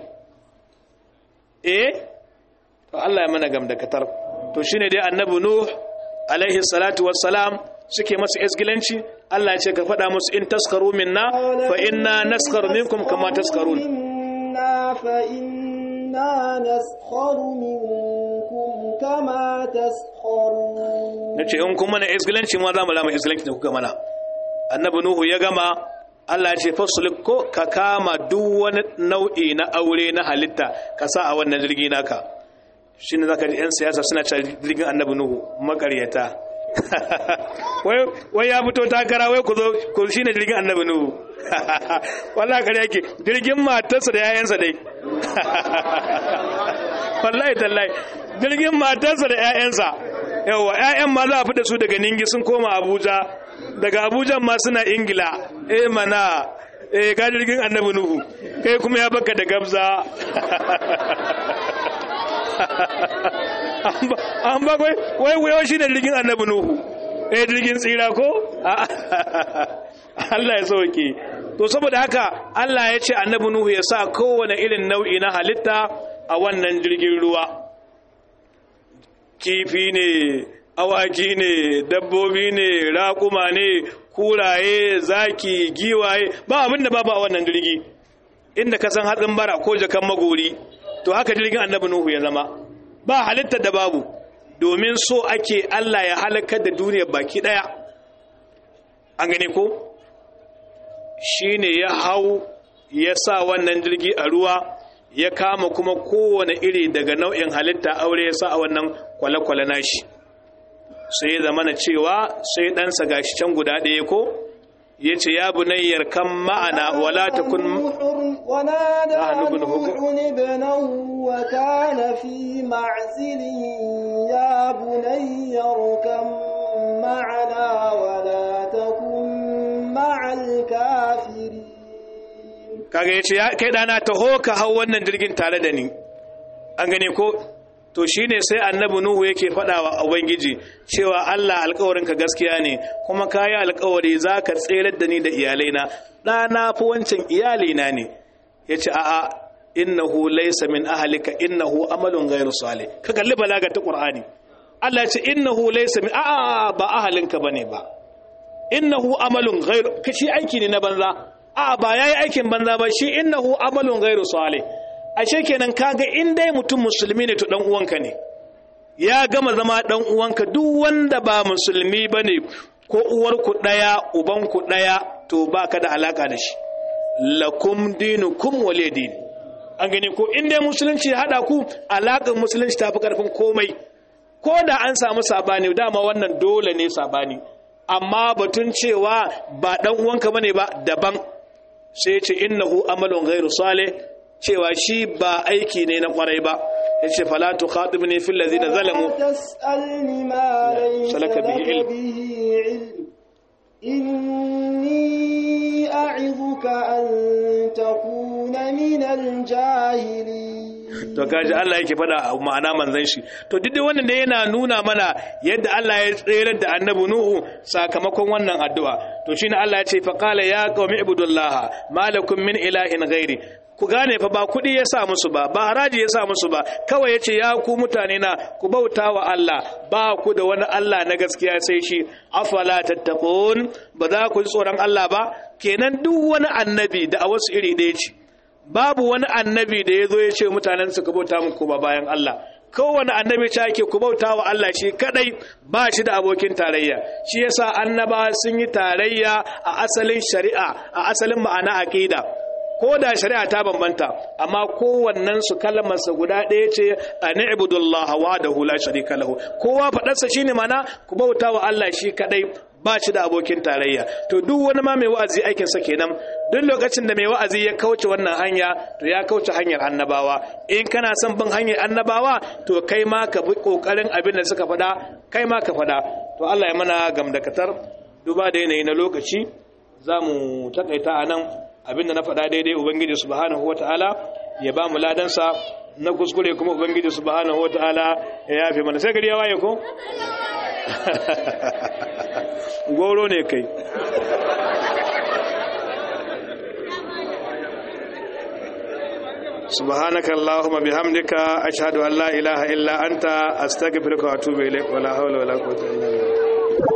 eh to Allah ya mana gamdakatar to shine dai annabi nuh alaihi salatu wassalam suke masu isgilanci Allah ya ce ka faɗa musu in taskaru minna fa inna naskaru minkum kama taskarun inna fa inna naskharu minkum kama taskharun nace in kun mana isgilanci ma za mu lama isgilanci da kuka mana annabi nuhu ya gama Allah ya ce fasulik ko ka kama duk wani nau'i na aure na halitta ka sa a wannan jirgi naka shi ne za ka ji 'yan siyasa suna cewa jirgin annabi nuhu makaryata wai ya fito takara wai ku zo ku shi ne jirgin annabi nuhu wallah kare yake jirgin matarsa da 'ya'yansa dai wallahi tallahi jirgin matarsa da 'ya'yansa yawa 'ya'yan ma za a fi da su daga ningi sun koma abuja daga abuja ma suna ingila eh mana eh ka jirgin annabi nuhu kai kuma ya baka da gabza an ba kwai wai wai shi ne jirgin annabi nuhu eh jirgin tsira ko Allah ya sauke to saboda haka Allah ya ce annabi nuhu ya sa kowane irin nau'i na halitta a wannan jirgin ruwa kifi ne awaki ne dabbobi ne raƙuma ne kuraye zaki giwaye ba abin da babu a wannan jirgi inda ka san hatsin bara ko jakan magori to haka jirgin annabi nuhu ya zama ba halittar da babu domin so ake Allah ya halakar da duniyar baki daya an gane ko shine ya hau ya sa wannan jirgi a ruwa ya kama kuma kowane iri daga nau'in halitta aure ya sa a wannan kwale-kwale nashi sai ya zama na cewa sai ɗansa gashi can guda ɗaya ko ya ce ya bunayyar kan ma'ana wala ta kun ونادى نحن ابن نوح ابنه وكان في معزل يا بني اركم معنا ولا تكن مع الكافرين kaga ya ce ya kai ɗana taho ka hau wannan jirgin tare da ni an gane ko to shine sai annabi nuhu yake faɗa wa ubangiji cewa Allah alƙawarinka gaskiya ne kuma kayi alƙawari zaka tserar da ni da iyalaina ɗana fi wancan iyalina ne yace a'a innahu laysa min ahlika innahu amalun ghayru salih ka kalli balaga ta qur'ani Allah ya ce innahu laysa min a'a ba ahalinka bane ba innahu amalun ghayru kashi aiki ne na banza a'a ba yayi aikin banza ba shi innahu amalun ghayru salih ashe kenan kaga in dai mutum musulmi ne to dan uwanka ne ya gama zama dan uwanka duk wanda ba musulmi bane ko uwarku daya ubanku daya to baka da alaka da shi lakum dinukum waliyadin an gane ko in dai musulunci ya hada ku alakan musulunci tafi karfin komai ko da an samu sabani dama wannan dole ne sabani amma batun cewa ba dan uwanka bane ba daban sai ce innahu amalun ghairu salih cewa shi ba aiki ne na kwarai ba yace fala tukhatibni fil ladina zalamu تسألني ما ليس سلك لك به علم. به علم إني أعظك أن تكون من الجاهلين to kaji Allah yake faɗa ma'ana manzon shi to duk dai wannan da yana nuna mana yadda Allah ya tsere da annabi Nuhu sakamakon wannan addu'a to shine Allah ya ce fa qala ya qaumi ibudullaha malakum min ilahin ghairi ku gane fa ba kuɗi ya sa musu ba ba haraji ya sa musu ba kawai ya ce ya ku mutane na ku bauta wa Allah ba ku da wani Allah na gaskiya sai shi afala tattaqun ba za ku ji tsoron Allah ba kenan duk wani annabi da a wasu iri ɗaya ce babu wani annabi da ya zo ya ce mutanen su ku bauta muku ba bayan Allah kowane annabi ta yake ku bauta wa Allah shi kadai ba shi da abokin tarayya shi yasa annaba sun yi tarayya a asalin shari'a a asalin ma'ana aqida ko da shari'a ta bambanta amma kowannen su kalmarsa guda ɗaya ce a ni'budullah wahdahu la sharika lahu kowa faɗarsa shine mana ku bauta wa Allah shi kadai ba shi da abokin tarayya to duk wani ma mai wa'azi aikin sa kenan duk lokacin da mai wa'azi ya kauce wannan hanya to ya kauce hanyar annabawa in kana son bin hanyar annabawa to kai ma ka bi kokarin abin da suka faɗa kai ma ka faɗa to Allah ya mana gamdakatar duba da yanayi na lokaci za mu takaita a nan abinda na faɗa daidai ubangiji subhanahu wata'ala ya ba mu ladansa na kuskure kuma ubangiji subhanahu wata'ala ya yafe mana sai gari ya waye ko goro ne kai سبحانك اللهم بحمدك أشهد أن لا إله إلا أنت أستغفرك وأتوب إليك ولا حول ولا قوة إلا بالله